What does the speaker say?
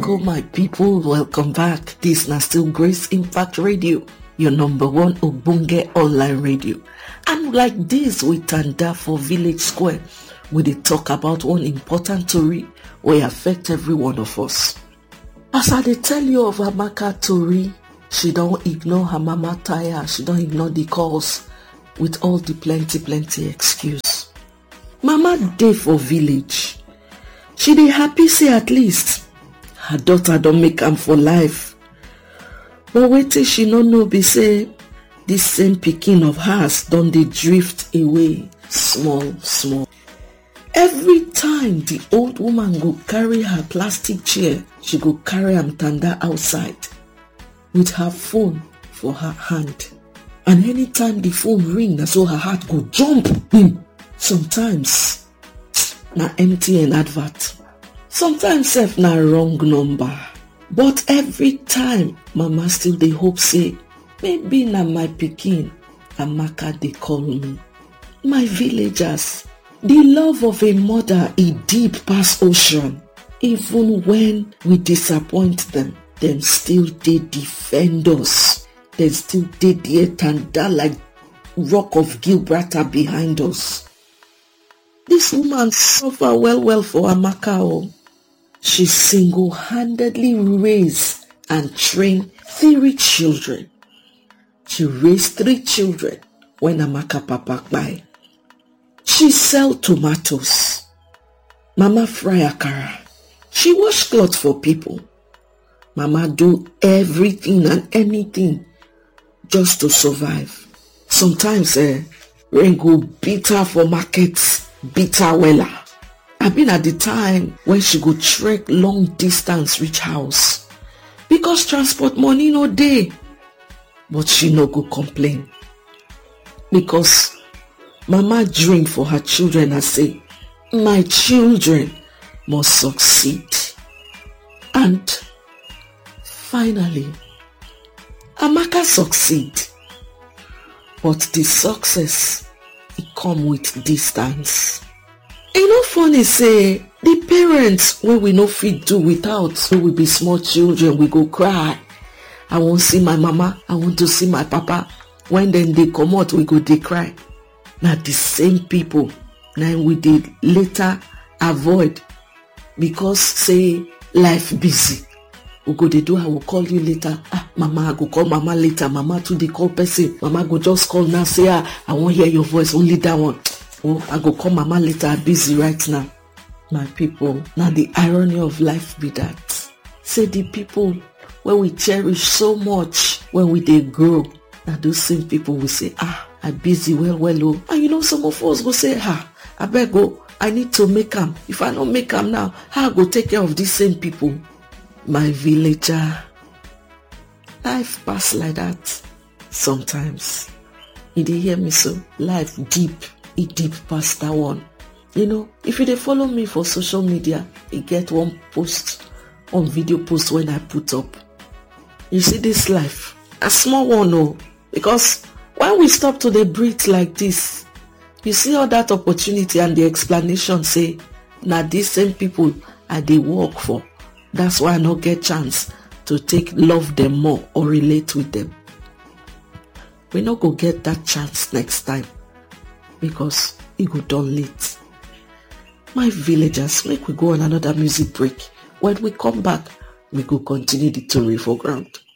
Go my people, welcome back. This na still Grace Impact Radio, your number one Ogbonge online radio. And like this, we tanda for Village Square, we dey talk about one important tori wey affect every one of us. As I dey tell you of Amaka tori, she don ignore her mama tire, she don ignore the calls with all the plenty plenty excuse. Mama dey for village. She dey happy say at least her daughter don make am for life. But wetin she no know be say dis same pikin of hers don dey drift away small small. Every time the old woman go carry her plastic chair, she go carry am tanda outside with her phone for her hand. And anytime the phone ring, na so her heart go jump. Bim. Sometimes na MTN advert. Sometimes sef na wrong number. But every time, mama still dey hope say maybe na my pikin Amaka dey call me. My villagers, the love of a mother e deep pass ocean. Even when we disappoint them, dem still dey defend us. Dem still dey there tanda like rock of Gibraltar behind us. Dis woman suffer well well for Amaka o. She single-handedly raise and train three children. She raise three children when Amaka papa kpai. She sell tomatoes. Mama fry akara. She wash cloth for people. Mama do everything and anything just to survive. Sometimes eh, rain go beat her for market, beat her wella. I been at the time when she go trek long distance reach house because transport money no dey. But she no go complain because mama dream for her children and say, my children must succeed. And finally, Amaka succeed. But the success, e come with distance. E no funny say the parents wey we no fit do without when we be small children, we go cry. I wan see my mama, I want to see my papa. When dem dey comot, we go dey cry. Na the same people na we dey later avoid because say life busy. we go dey do i will call you later ah mama i go call mama later mama too dey call person mama go just call now say ah i wan hear your voice only that one oh i go call mama later i busy right now my people na the irony of life be that say the people wey we cherish so much when we dey grow na those same people we say ah i busy well well oh and you know some of us go say ah abeg o i need to make am if i no make am now how i go take care of these same people my villager life pass like that sometimes you dey hear me so life deep e deep pass that one you know if you dey follow me for social media e get one post one video post wey i put up you see this life na small one o because when we stop to dey breathe like this you see all that opportunity and the explanation say na these same people i dey work for that's why i no get chance to take love them more or relate with them we no go get that chance next time because e go don late my villagers make we go on another music break when we come back we go continue the tori for ground